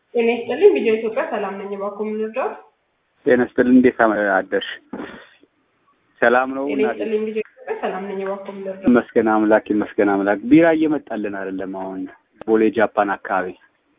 ጤና ይስጥልኝ ቪዲዮ ኢትዮጵያ ሰላም ነኝ። እባክዎ ምን ልርዳዎት? ጤና ይስጥልኝ እንዴት አደርሽ? ሰላም ነው? ጤና ይስጥልኝ ቪዲዮ ኢትዮጵያ ሰላም ነኝ። እባክዎ ምን ልርዳዎት? ይመስገን አምላክ ይመስገን አምላክ። ቢራ እየመጣልን አይደለም አሁን ቦሌ ጃፓን አካባቢ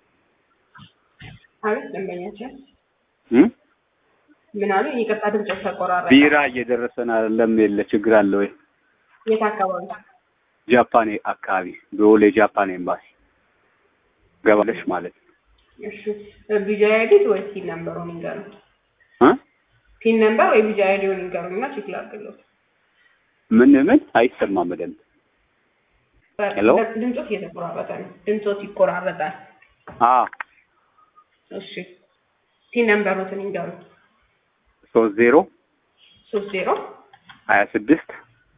አቤት ደንበኛችን እ ምን አሉ? ይቅርታ ድምጽ ተቆራረጠ። ቢራ እየደረሰን አይደለም። የለ ችግር አለ ወይ? የት አካባቢ? ጃፓን አካባቢ ቦሌ ጃፓን ኤምባሲ ገባለሽ ማለት ነው። እሺ ቪዲዮ አይዲት ወይ ፒን ነምበሩን ይንገሩ። እ ፒን ነምበር ወይ ቪዲዮ አይዲውን ይንገሩና ቼክ ላድርግልዎት። ምን ምን አይሰማም በደንብ ሄሎ? ድምጾት እየተቆራረጠ ነው። ድምጾት ይቆራረጣል። አ እሺ ፒን ነምበሩትን ይንገሩ። ሶስት ዜሮ ሶስት ዜሮ ሀያ ስድስት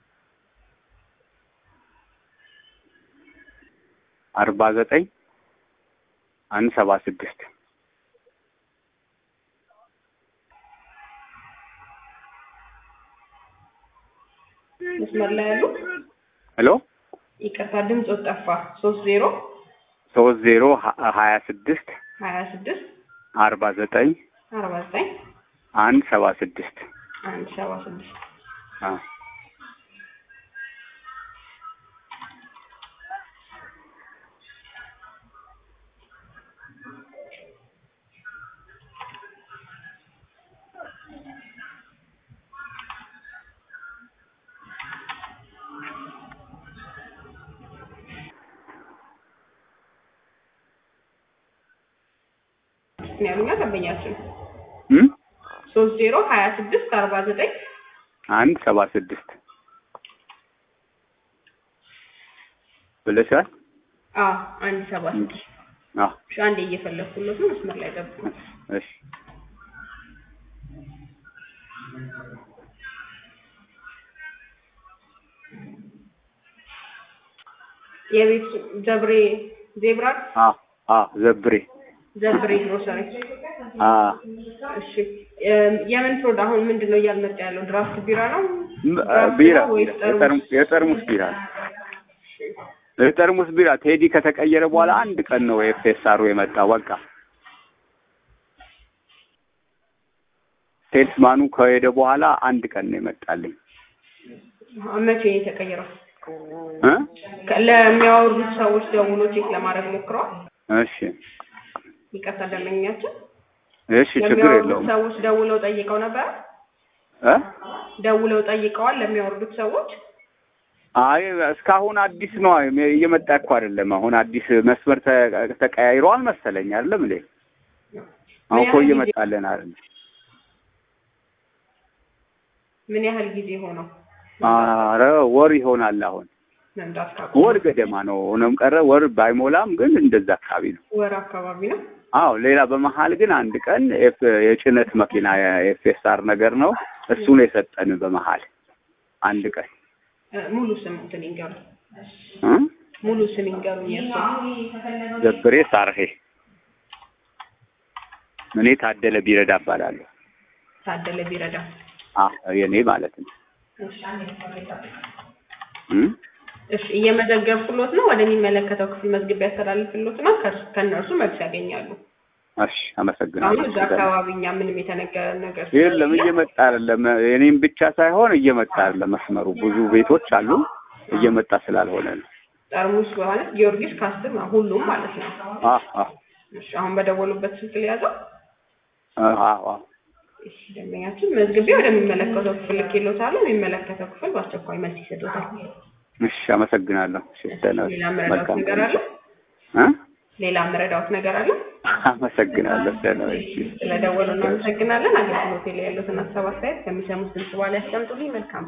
አርባ ዘጠኝ አንድ ሰባ ስድስት መስመር ላይ ያሉ ሄሎ ይቅርታ ድምጾት ጠፋ። ሶስት ዜሮ ሶስት ዜሮ ሀያ ስድስት ሀያ ስድስት አርባ ዘጠኝ አርባ ዘጠኝ አንድ ሰባ ስድስት አንድ ሰባ ስድስት አ ነው ያሉኛ ደንበኛችን እም ሶስት ዜሮ ሀያ ስድስት አርባ ዘጠኝ አንድ ሰባ ስድስት ብለሻል። አዎ አንድ ሰባ ስድስት አ እሺ አንዴ እየፈለግኩለት ነው። መስመር ላይ ጠብቁ። እሺ የቤት ዘብሬ ዜብራ አ አ ዘብሬ ዘብሬ ግሮሰሪ አ እሺ የም- የምን ፕሮዳ አሁን ምንድን ነው እያልመጣ ያለው? ድራፍት ቢራ ነው? ም- ድራፍት ቢራ ነው ወይስ ጠርሙስ? የጠርሙ- የጠርሙስ ቢራ የጠርሙስ ቢራ ቴዲ ከተቀየረ በኋላ አንድ ቀን ነው ኤፍኤስአሩ የመጣው። በቃ ሴልስማኑ ከሄደ በኋላ አንድ ቀን ነው የመጣልኝ አሁን መቼ ነው የተቀየረው? እ ከ- ለሚያወርዱት ሰዎች ደውሎ ቼክ ለማድረግ ሞክረዋል? እሺ ይቅርታ ደንበኛችን እሺ ችግር ለሚያወርዱት የለውም ሰዎች ደውለው ጠይቀው ነበር? እ ደውለው ጠይቀዋል ለሚያወርዱት ሰዎች? አይ እስካሁን አዲስ ነው እየመጣ እኮ አይደለም። አሁን አዲስ መስመር ተ- ተቀያይሯል መሰለኝ አይደለም እንዴ? አሁን እኮ ምን ያህል ጊዜ- እየመጣልን አይደለም። ምን ያህል ጊዜ ሆነው ኧረ ወር ይሆናል አሁን መምጣት ካቆሙ? ወር ገደማ ነው ሆነም ቀረ ወር ባይሞላም ግን እንደዛ አካባቢ ነው። ወር አካባቢ ነው። አዎ ሌላ በመሀል ግን አንድ ቀን ኤፍ- የጭነት መኪና የኤፍኤስአር ነገር ነው እሱ ነው የሰጠን በመሀል አንድ ቀን እ፣ ሙሉ ስም እንትን ይንገሩ። እ? ሙሉ ስም ይንገሩኝ የእሱ። ዘብሬ ሳርሄ እኔ ታደለ ቢረዳ እባላለሁ። ታደለ ቢረዳ። አ የኔ ማለት ነው እሺ እ? እሺ እየመዘገብኩሎት ነው። ወደሚመለከተው ክፍል መዝግቤ ያስተላልፍሎት ነው። ከእርሱ- ከእነርሱ መልስ ያገኛሉ። እሺ አመሰግናለሁ። አሁን እዛ አካባቢ እኛ ምንም የተነገረ ነገር የለም እየመጣ አይደለም። የኔም ብቻ ሳይሆን እየመጣ አይደለም። መስመሩ ብዙ ቤቶች አሉ እየመጣ ስላልሆነ ነው። ጠርሙስ ማለት ጊዮርጊስ ካስትም ነው ሁሉም ማለት ነው። አ አ እሺ አሁን በደወሉበት ስልክ ሊያዘው አ አ እሺ ደንበኛችን መዝግቤ ወደሚመለከተው ክፍል ልኬሎታለሁ። የሚመለከተው ክፍል በአስቸኳይ መልስ ይሰጡታል። እሺ አመሰግናለሁ። እሺ ደህና ነሽ? ሌላ መረዳት መልካም ነገር ቀን። አለ? እ? ሌላ መረዳት ነገር አለ? አመሰግናለሁ። ደህና ነሽ? ስለደወሉ እናመሰግናለን። አገልግሎቴ ላይ ያሉትን ሀሳብ አስተያየት ከሚሰሙት ድምጽ በኋላ ያስቀምጡልኝ። መልካም